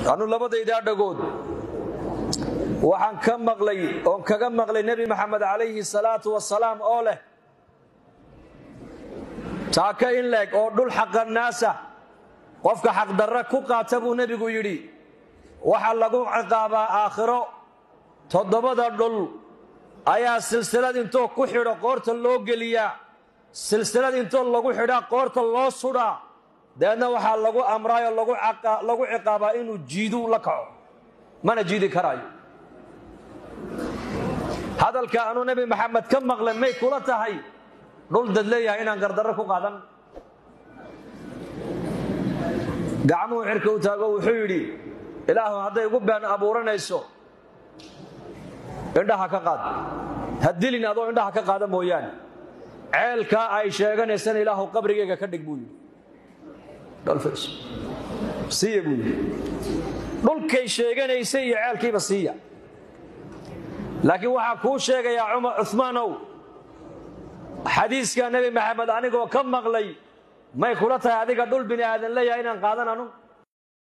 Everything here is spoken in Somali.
anu labadaydaa dhagood waxaan ka maqlay oon kaga maqlay nebi maxamed calayhi salaatu wasalaam oo leh taaka in leeg oo dhul xaqannaasa qofka xaqdarra ku qaata buu nebigu yidhi waxaa lagu ciqaabaa aakhiro toddobada dhul ayaa silsilad intoo ku xidho qoorta loo geliyaa silsilad intoo lagu xidhaa qoorta loo sudhaa dabeedna waxaa lagu amraayoo lagu ciqaabaa inuu jiidu la kaco mana jiidi karaayo hadalka anuu nebi maxamed ka maqlay may kula tahay dhul dad leeyahay inaan gardarro ku qaadan gacmuhu cirka u taago wuxuu yidhi ilaahu hadday igu been abuuranayso indhaha ka qaad ha dilin adoo indhaha ka qaada mooyaane ceelkaa ay sheeganaysana ilaahu qabrigayga ka dhig buu yidhi siiya buu yidhi dhulkay sheeganaysay iyo ceelkiiba siiya laakiin waxaa kuu sheegayaa cumar cumaanow xadiiskaa nebi maxamed anigoo ka maqlay may kula tahay adiga dhul bini aadan leeyahay inaan qaadan anu